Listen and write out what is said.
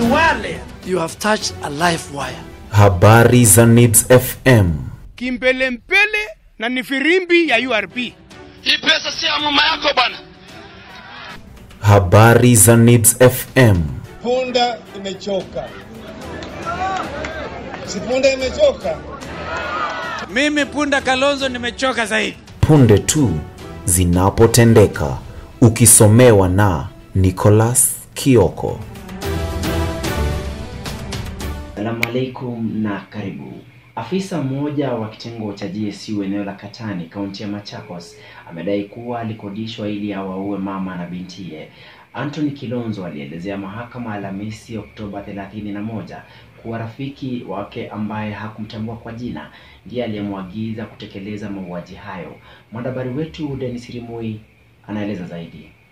Swale, you have touched a life wire. Habari za Needs FM. kimbelembele na ni firimbi ya URP. Hii pesa si ya mama yako bwana. Habari za Needs FM. Punda imechoka. Si punda imechoka? Mimi Punda Kalonzo nimechoka zaidi. Punde tu zinapotendeka, ukisomewa na Nicholas Kioko. Salamu alaikum na karibu. Afisa mmoja wa kitengo cha GSU eneo la Katani, kaunti ya Machakos, amedai kuwa alikodishwa ili awaue mama na bintiye. Anthony Kilonzo alielezea mahakama Alhamisi Oktoba 31 kuwa rafiki wake ambaye hakumtambua kwa jina ndiye aliyemwagiza kutekeleza mauaji hayo. Mwanahabari wetu Denis Rimui anaeleza zaidi.